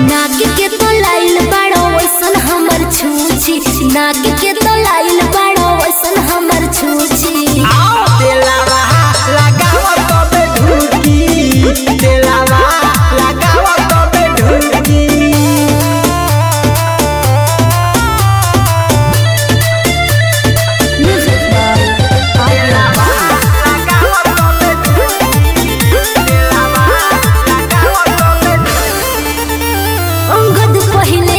नाक के तो लाइल बाड़ो वैसन हमर छूछी नाक के तो लाइल बाड़ो वैसन हमर छूछी आओ तेलावा लगाओ तबे ढुकी तेलावा लगाओ तबे ढुकी अंगद पहिले